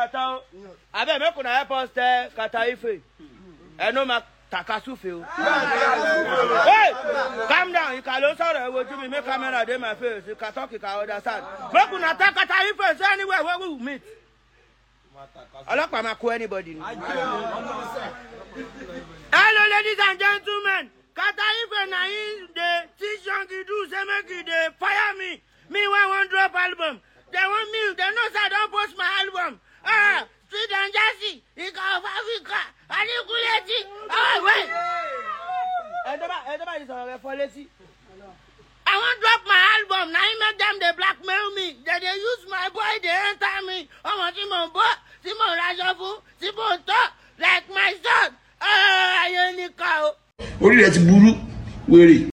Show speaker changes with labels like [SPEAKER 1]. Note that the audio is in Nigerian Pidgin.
[SPEAKER 1] kata o abeg make una help us tell kata ife ẹnu ma takasufe o. hey calm down ìkà ló ń sọ̀rọ̀ ẹ wojú mi make camera dey my face ìkà talk ìkà understand make una tell kata ife say anywhere wey we meet ọlọ́pàá máa kó anybody ni. hello ladies and gentlemen kata ife na him dey teach young do say make he dey fire me me wey wan drop album dem want me dem know say i don post my album ah street and jersey ika of africa adigunleti ah wait. ẹ̀dọ́bà ẹ̀dọ́bà yìí sọ̀rọ̀ rẹ̀ fọ́ létí. I wan drop my album na him make dem dey blackmail me dem dey use my boy dey enter me ọmọ tí mo bọ́ tí mo raṣọ fún tí mo tọ́ like my son ayé ní ká o.
[SPEAKER 2] orí rẹ ti burú wèrè.